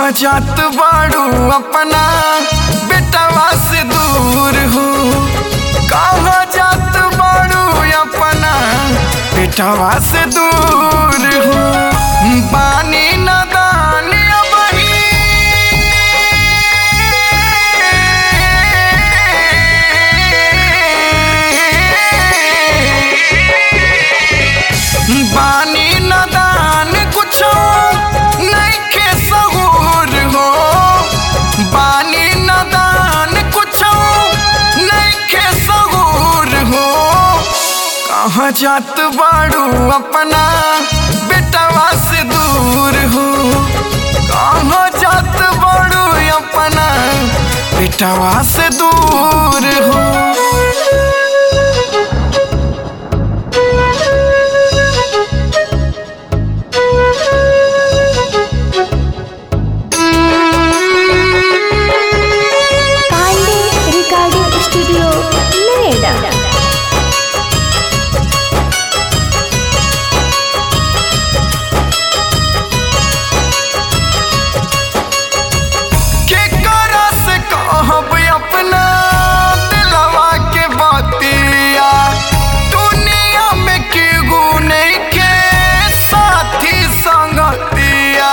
कहाँ जात बाड़ू अपना बेटवा से दूर हो कहाँ जात बाड़ू अपना बेटवा से दूर हो बानी नदान बानी नदान कुछो नइखे सहूर हो बानी नदान कुछो नइखे सहूर हो कहाँ जात बाड़ू अपना बेटवा से दूर हो कहाँ जात बाड़ू अपना बेटवा से दूर हो पांडे रिकॉर्डिंग स्टूडियो नोएडा केकरा से कहब अपना दिलवा के बतिया दुनिया में केगो नइखे साथी संगतिया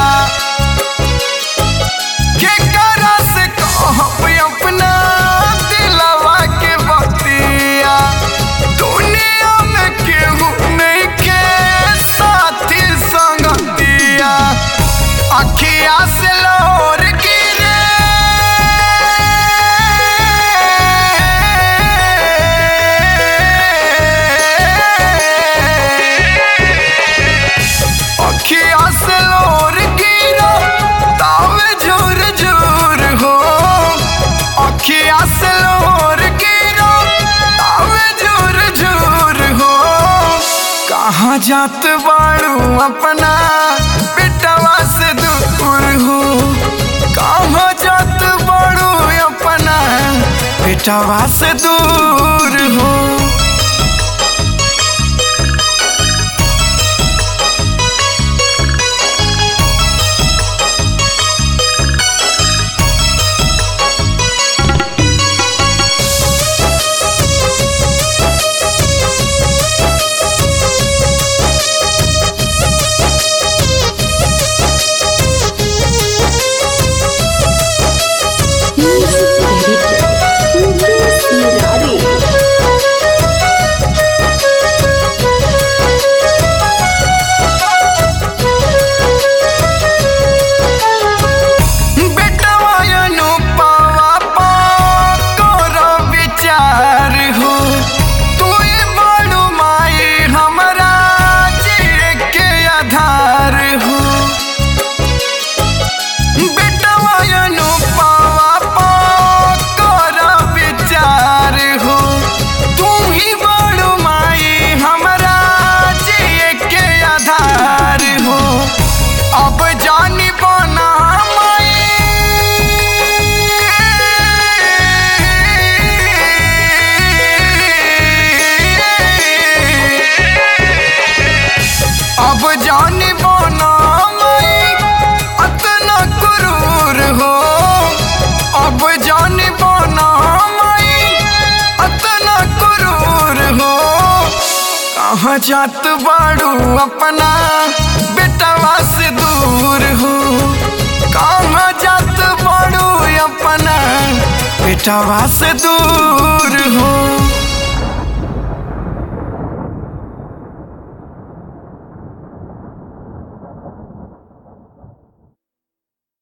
केकरा से कहब अपना दिलवा के बतिया दुनिया में केगो नइखे साथी संगतिया अखिया से लोर अखिया से लोर गिरा तावे झूर झूर हो अखिया से लोर गिरा तावे झूर झूर हो कहाँ जात बाड़ू अपना बेटवा से दूर हो कहाँ जात बाड़ू अपना बेटवा से दूर हो मुकेश मुरारी बेटवा अनुपवा पा करो विचार हो तू बड़ू माई हमरा जिए के आधार हो बेटवा अनुपवा पा करो विचार हो तू ही बड़ू माई हमरा जिए के आधार हो अब जानी बना अब जानी बना अतना क्रूर हो अब जानी बना अतना क्रूर हो कहाँ जात बाड़ू अपना बेटवा से दूर हो कहाँ जात बाड़ू अपना बेटवा से दूर हो